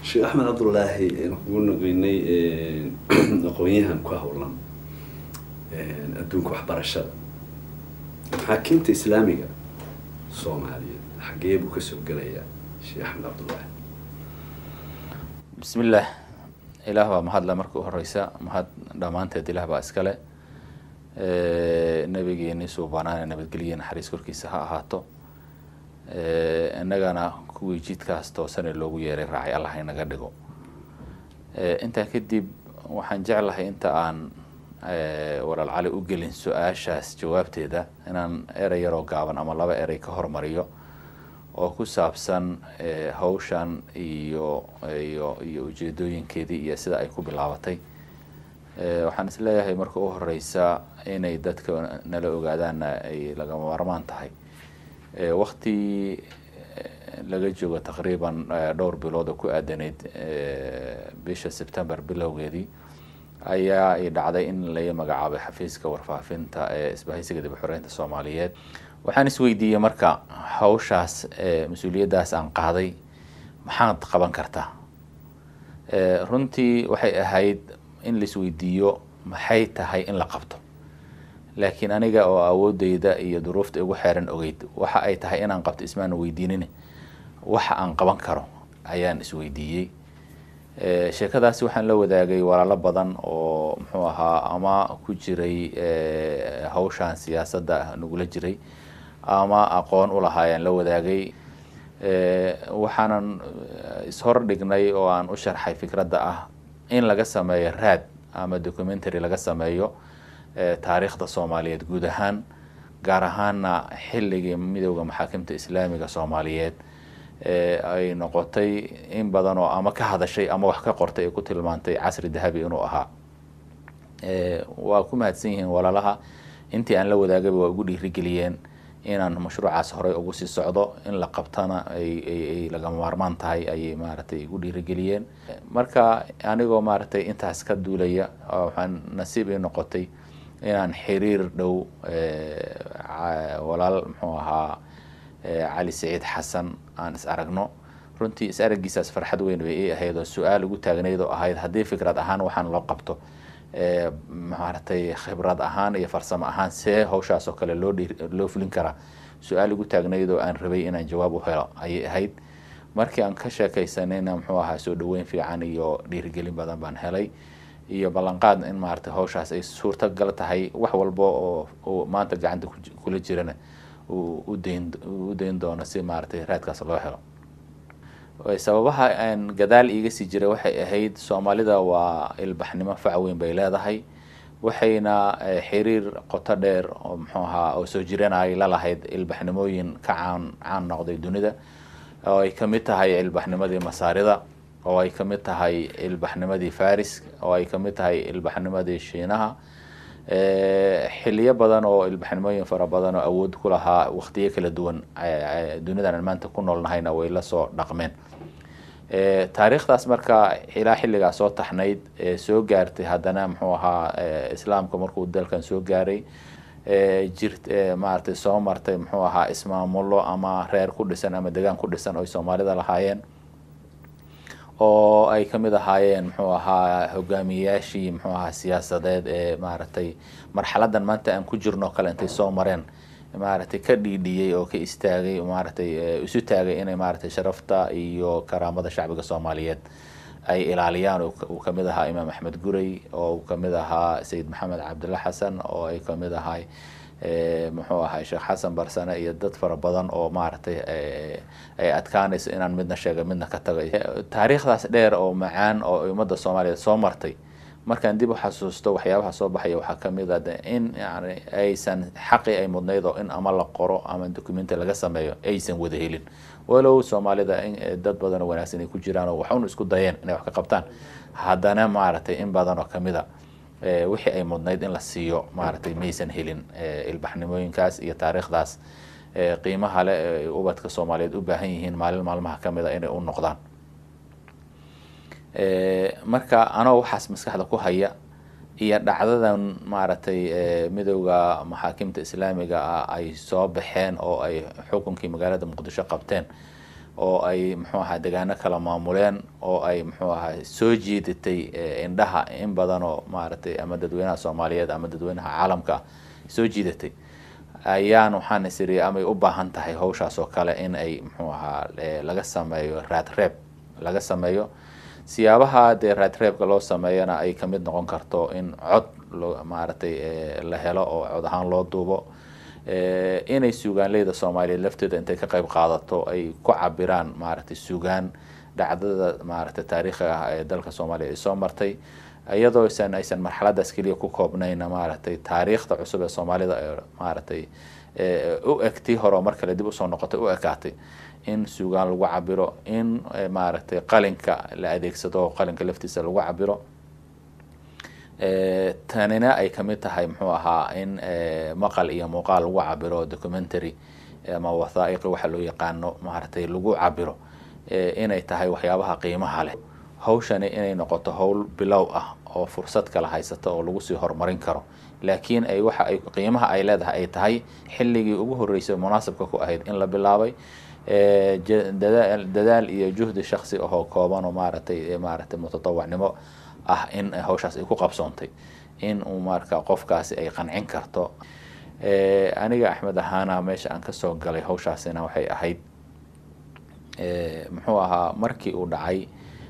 sheekh axmed cabdullaahi aynu kugu noqeynay aqoon-yahan ku howlan adduunka waxbarashada maxaakiimta islaamiga soomaaliyeed xaggee buu kasoo gelayaa sheekh axmed cabdullaahi bismillaah ilaah baa mahadle marka u horeysa mahad dhammaanteed ilaah baa iskale nabigeeni suubanaane nabadgelye naxariis korkiisa ha ahaato innagana kuwii jidkaas toosane loogu yeeray raacay allah inaga dhigo intaa kadib waxaan jeclahay inta aan walaal cali u gelin su-aashaas jawaabteeda inaan erey yaroo gaaban ama laba erey ka hormariyo oo ku saabsan hawshan iyo iyo iyo ujeedooyinkeedii iyo sida ay ku bilaabatay waxaan is leeyahay marka u horeysa inay dadka nala ogaadaanna ay lagama maarmaan tahay wakti laga joogo taqriiban dhowr bilood oo ku aadaneyd bisha september bilowgeedii ayaa ay dhacday in laga magacaabay xafiiska warfaafinta ee isbahaysiga dib xoreynta soomaaliyeed waxaan isweydiiyey marka hawshaas mas-uuliyaddaas aan qaaday maxaad qaban kartaa runtii waxay ahayd in laisweydiiyo maxay tahay in la qabto laakiin aniga oo awoodeyda iyo duruufta igu xeeran ogeyd waxa ay tahay inaan qabto ismaana weydiinin waxa aan qaban karo ayaan isweydiiyey sheekadaasi waxaan la wadaagay walaalo badan oo muxuu ahaa ama ku jiray hawshan siyaasadda nagula jiray ama aqoon u lahaa ayaan la wadaagay waxaanan ishor dhignay oo aan u sharxay fikradda ah in laga sameeyo raad ama documentary laga sameeyo taariikhda soomaaliyeed guud ahaan gaar ahaana xilligii midooda maxaakimta islaamiga soomaaliyeed ay noqotay in badan oo ama ka hadashay ama wax ka qortay ay ku tilmaantay casri dahabi inuu ahaa waa ku mahadsan yihiin walaalaha intii aan la wadaagayba waa ugu dhiirigeliyeen inaan mashruucaas horey ugu sii socdo in la qabtana ay lagama maarmaan tahay ayay maaragtay igu dhiirigeliyeen marka anigoo maaragtay intaas ka duulaya waxaan nasiib ii noqotay inaan xiriir dhow walaal muxuu ahaa cali saciid xasan aan is aragno runtii is araggiisaas farxad weyn bay ii ahayd oo su-aal ugu taagnayd oo ahayd haddii fikrad ahaan waxaan loo qabto maaragtay khibrad ahaan iyo farsamo ahaan see hawshaas oo kale loo loo fulin karaa su-aal ugu taagnayd oo aan rabay inaan jawaab u helo ayay ahayd markii aan ka sheekaysanayna muxuu ahaa soo dhaweyn fiican iyo dhiirigelin badan baan helay iyo ballanqaad in maaragtay hawshaas ay suurtagal tahay wax walba oo oo maanta gacanta kula jirana u dayn u dayn doono si maaragtay raadkaas loo helo sababaha aan gadaal iiga sii jiray waxay ahayd soomaalida waa ilbaxnimo fac weyn bay leedahay waxayna xiriir qoto dheer oo muxuu ahaa oo soo jireen ay la lahayd ilbaxnimooyin ka caan caan noqday dunida oo ay kamid tahay ilbaxnimadii masaarida oo ay kamid tahay ilbaxnimadii faris oo ay kamid tahay ilbaxnimadii shiinaha xiliyo badan oo ilbaxnimooyin fara badan oo awood ku lahaa waqtiyo kala duwan dunidan aan maanta ku noolnahayna way la soo dhaqmeen taariikhdaas marka ilaa xilligaa soo taxnayd soo gaartay haddana muxuu ahaa islaamka markuu dalkan soo gaaray jirt maaragtay soo martay muxuu ahaa ismaamulo ama reer ku dhisan ama degaan ku dhisan oy soomaalida lahaayeen oo ay kamid ahaayeen muxuu ahaa hogaamiyeyaashii muxuu ahaa siyaasadeed ee maaragtay marxaladan maanta aan ku jirno kale intay soo mareen maaragtay ka dhiidhiyey oo ka istaagay maaragtay isu taagay inay maaragtay sharafta iyo karaamada shacbiga soomaaliyeed ay ilaaliyaan uu kamid ahaa imaam axmed gurey oo uu kamid ahaa sayid maxamed cabdulla xasan oo ay kamid ahay muxuu ahay sheekh xasan barsane iyo dad fara badan oo maaragtay ay adkaanayso inaan midna sheega midna ka tagay taariikhdaas dheer oo macaan oo ummadda soomaaliyeed soo martay markaan dib u xasuusto waxyaabaha soo baxaya waxaa kamid a in yani aysan xaqii ay mudnayd oo in ama la qoro ama documenti laga sameeyo aysan wada helin walow soomaalida dad badan oo wanaagsan ay ku jiraan oo waxun isku dayeen inay wax ka qabtaan haddana maaragtay in badan oo kamid a wixii ay mudnayd in la siiyo maaragtay maysan helin ilbaxnimooyinkaas iyo taariikhdaas qiimaha le ee ubadka soomaaliyeed u baahan yihiin maalin maalmaha kamid a inay u noqdaan marka anoo waxaas maskaxda ku haya iyo dhacdadan maaragtay midowda maxaakimta islaamiga ah ay soo baxeen oo ay xukunkii magaalada muqdisho qabteen oo ay muxuu ahaa degaano kala maamuleen oo ay muxuu ahaa soo jiidatay indhaha in badan oo maaragtay ama dadweynaha soomaaliyeed ama dadweynaha caalamka soo jiidatay ayaan waxaan isiri amay u baahan tahay hawshaas oo kale in ay muxuu ahaa laga sameeyo raadreeb laga sameeyo siyaabaha dee raadreebka loo sameeyana ay kamid noqon karto in cod loo maaragtay la helo oo cod ahaan loo duubo inay suugaanleyda soomaaliyeed lafteeda intay ka qayb qaadato ay ku cabiraan maaragtay suugaan dhacdada maaragtay taariikhiga ah ee dalka soomaaliya ay soo martay iyadoo isan aysan marxaladaas keliya ku koobnayn maaragtay taariikhda cusub ee soomaalida ee maaragtay u eg tii hore oo mar kale dib usoo noqotay u ekaatay in suugaan lagu cabiro in maaragtay qalinka la adeegsado qalinka laftiisa lagu cabiro tanina ay kamid tahay muxuu ahaa in maqal iyo muuqaal lagu cabiro documentary ama wathaa'iqi waxa loo yaqaano maaragtay lagu cabiro inay tahay waxyaabaha qiimaha leh hawshani inay noqoto howl bilow ah oo fursad kala haysata oo lagu sii horumarin karo laakiin ay waxa ay qiimaha ay leedahay ay tahay xilligii ugu horreysay munaasabka ku ahayd in la bilaabay dadaal iyo juhdi shaksi ahoo kooban oo maaragtay maaragtay mutatawacnimo ah in hawshaas ay ku qabsoontay in uu marka qofkaasi ay qancin karto aniga axmed ahaana meesha aan kasoo galay hawshaasina waxay ahayd muxuu ahaa markii uu dhacay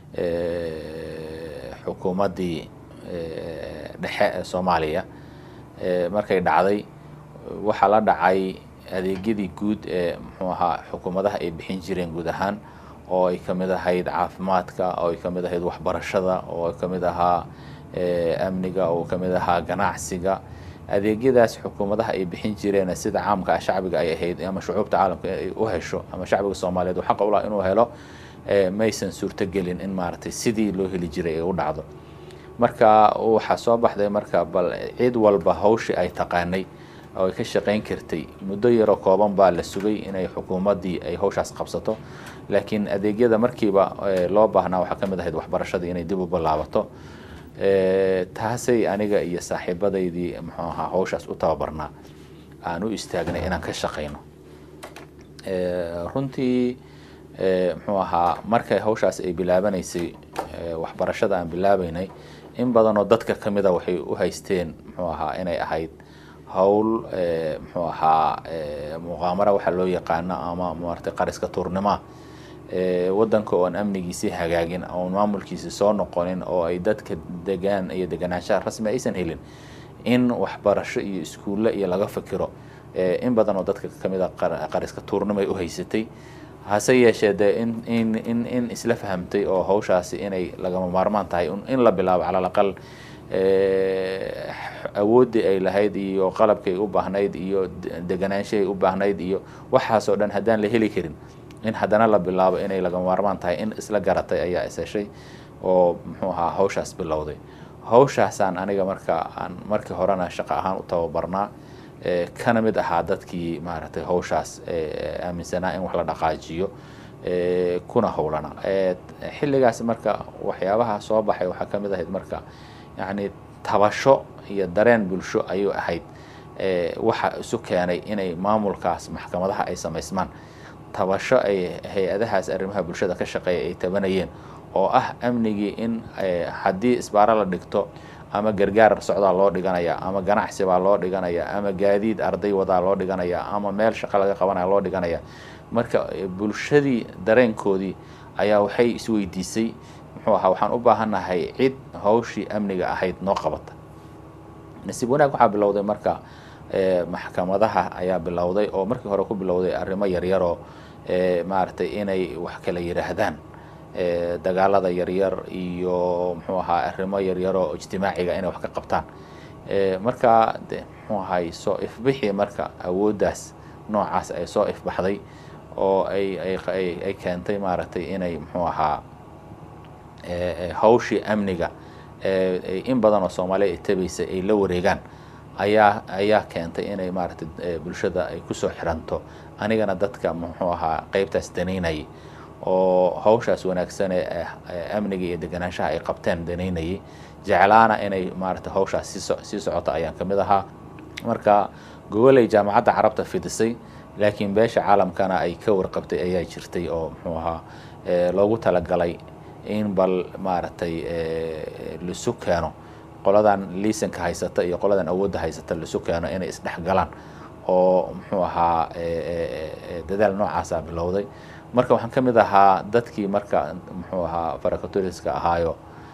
xukuumaddii dhexe ee soomaaliya markay dhacday waxaa la dhacay adeegyadii guud ee muxuu ahaa xukuumadaha ay bixin jireen guud ahaan oo ay kamid ahayd caafimaadka oo ay kamid ahayd waxbarashada oo ay kamid ahaa amniga oo kamid ahaa ganacsiga adeegyadaas xukuumadaha ay bixin jireen sida caamka ah shacbiga ay ahayd ama shucuubta caalamka ay u hesho ama shacbiga soomaaliyeed uu xaqa ulaha inuu helo maysan suurtogelin in maaragtay sidii loo heli jiray ay u dhacdo marka waxaa soo baxday marka bal cid walba hawshii ay taqaanay oo ay ka shaqayn kartay muddo yaroo kooban baa la sugay inay xukuumaddii ay hawshaas qabsato laakiin adeegyada markiiba loo baahnaa waxaa kamid ahayd waxbarashadii inay dib u bilaabato taasay aniga iyo saaxiibadaydii muxuu ahaa hawshaas u tababarnaa aan u istaagnay inaan ka shaqayno runtii muxuu ahaa markay hawshaas ay bilaabanaysay waxbarashada aan bilaabeynay in badanoo dadka kamida waxay u haysteen muxuu ahaa inay ahayd howl muxuu ahaa muqaamara waxa loo yaqaano ama maaragtay qariska tuurnimoa waddanka oon amnigiisii hagaagin oon maamulkiisi soo noqonin oo ay dadka degaan iyo deganaanshaha rasmi aysan helin in waxbarasho iyo iskuulle iyo laga fikiro in badan oo dadka kamid a qariska tuurnimo ay u haysatay hase yeeshee dee in in in in isla fahamtay oo hawshaasi inay lagama maarmaan tahay in la bilaabo cala alaqal awooddii ay lahayd iyo qalabkay u baahnayd iyo deganaanshahay u baahnayd iyo waxaasoo dhan haddaan la heli karin in haddana la bilaabo inay lagama maarmaan tahay in isla garatay ayaa isheshay oo muxuu ahaa hawshaas bilowday hawshaasaan aniga marka aan markii horena shaqo ahaan u tababarnaa kana mid ahaa dadkii maaragtay hawshaas aaminsanaa in wax la dhaqaajiyo kuna howlana xilligaas marka waxyaabaha soo baxay waxaa kamid ahayd marka yacni tabasho iyo dareen bulsho ayuu ahayd waxa isu keenay inay maamulkaas maxkamadaha ay samaysmaan tabasho ay hay-adahaas arrimaha bulshada ka shaqeeya ay tabanayeen oo ah amnigii in haddii isbaaro la dhigto ama gargaar socdaa loo dhiganaya ama ganacsi baa loo dhiganaya ama gaadiid arday wadaa loo dhiganaya ama meel shaqo laga qabanaya loo dhiganaya marka bulshadii dareenkoodii ayaa waxay isweydiisay muxuu ahaa waxaan u baahannahay cid hawshii amniga ahayd noo qabata nasiib wanaag waxaa bilowday marka maxkamadaha ayaa bilowday oo markii hore ku bilowday arrimo yaryaroo maaragtay inay wax kala yidhaahdaan dagaalada yaryar iyo muxuu ahaa arrimo yaryaroo ijtimaaciga inay wax ka qabtaan marka de muxuu ahay soo ifbixii marka awooddaas noocaas ay soo ifbaxday oo ay ay ay keentay maaragtay inay muxuu ahaa hawshii amniga in badan oo soomaaliya ay tabaysay ay la wareegaan ayaa ayaa keentay inay maaragtay bulshada ay kusoo xiranto anigana dadka muxuu ahaa qeybtaas danaynayay oo hawshaas wanaagsan ee amniga iyo deganaanshaha ay qabteen danaynayay jeclaana inay maaragtay hawshaas sii sii socota ayaan kamid ahaa marka gogoley jaamacadda carabta fidisay laakiin beesha caalamkana ay ka warqabtay ayaa jirtay oo muxuu ahaa loogu talagalay in bal maaragtay lisu keeno qoladan liisanka haysata iyo qoladan awoodda haysata lisu keeno inay isdhexgalaan oo muxuu ahaa dadaal noocaasa bilowday marka waxaan ka mid ahaa dadkii marka muxuu ahaa farakaturiska ahaayo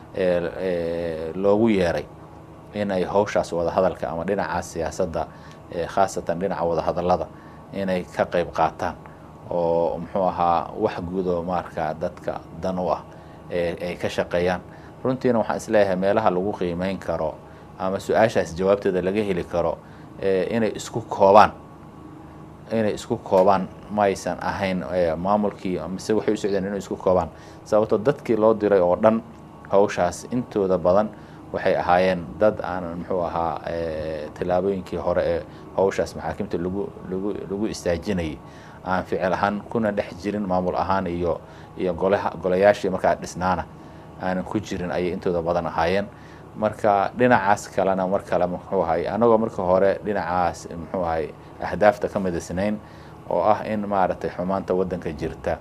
loogu yeeray in ay hawshaas wadahadalka ama dhinacaas siyaasadda khaasatan dhinaca wadahadallada inay ka qayb qaataan oo muxuu ahaa wax guudoo marka dadka dan u ah ay ka shaqeeyaan runtiina waxaan isleeyahay meelaha lagu qiimeyn karo ama su-aashaas jawaabteeda laga heli karo inay isku koobaan inay isku koobaan ma aysan ahayn maamulkii mise waxay u socdeen inay isku koobaan sababtoo dadkii loo diray oo dhan hawshaas intooda badan waxay ahaayeen dad aan muxuu ahaa tillaabooyinkii hore ee hawshaas maxaakimta lagu lagu lagu istaajinayay aan ficil ahaan kuna dhex jirin maamul ahaan iyo iyo golaha golayaashii markaa dhisnaana aanan ku jirin ayay intooda badan ahaayeen marka dhinacaas kalena mar kale muxuu ahay anagoo marka hore dhinacaas muxuu ahay ahdaafta ka midisnayn oo ah in maaragtay xumaanta waddanka jirta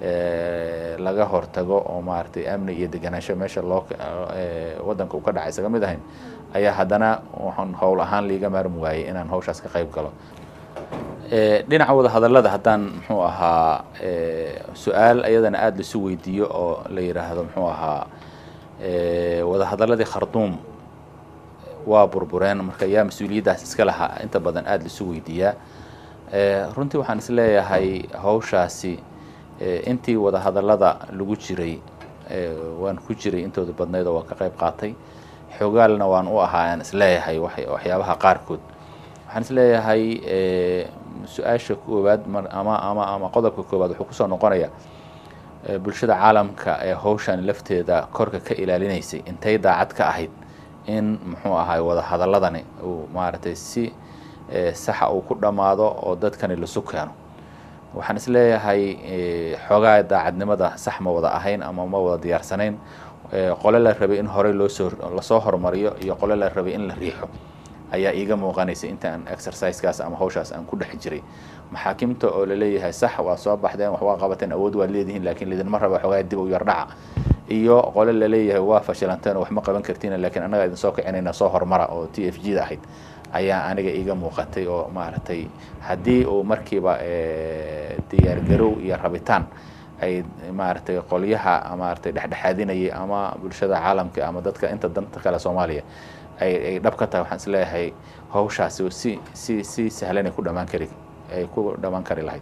laga hortago oo maaragtay amni iyo deganaansho meesha loo waddanka uu ka dhacay isaga mid ahayn ayaa haddana waxaan howl ahaan liiga maarmi waayey inaan hawshaas ka qayb galo dhinaca wadahadallada haddaan muxuu ahaa su-aal iyadana aada laisu weydiiyo oo la yidhaahdo muxuu ahaa wadahadalladii kharduum waa burbureen marka yaa mas-uuliyaddaas iska lahaa inta badan aada laisu weydiiyaa runtii waxaan is leeyahay hawshaasi intii wadahadallada lagu jiray waan ku jiray intooda badnayd oo waan ka qayb qaatay xogaalna waan u ahaa aan isleeyahay waxyaabaha qaarkood waxaan isleeyahay su-aasha koowaad ama ama ama qodobka koowaad wuxuu kusoo noqonaya bulshada caalamka ee hawshan lafteeda korka ka ilaalinaysay intay daacad ka ahayd in muxuu ahay wadahadaladani uu maaragtay si saxa uu ku dhammaado oo dadkani lasu keeno waxaan isleeyahay xoogaa daacadnimada sax ma wada ahayn ama ma wada diyaarsanayn qole la rabay in horey loosoo lasoo horumariyo iyo qole la rabay in la riixo ayaa iiga muuqanaysa intaan exercisekaas ama hawshaas aan ku dhex jiray maxaakimta oo laleeyahay sax waa soo baxdeen wax waa qabateen awood waad leedihiin laakiin lidinma raba xoogaa dib u yardhaca iyo qole laleeyahay waa fashilanteen oo wax ma qaban kartiin laakiin annaga idin soo kicinayna soo horumara oo t f g da ahayd ayaa aniga iiga muuqatay oo maaragtay haddii uu markiiba diyaargarow iyo rabitaan ay maaragtay qolyaha maaragtay dhexdhexaadinayay ama bulshada caalamka ama dadka inta danta kale soomaaliya ay ay dhab ka tahay waxaan isleeyahay hawshaasi si si si sahlan ay ku dhamaan kari ay ku dhamaan kari lahayd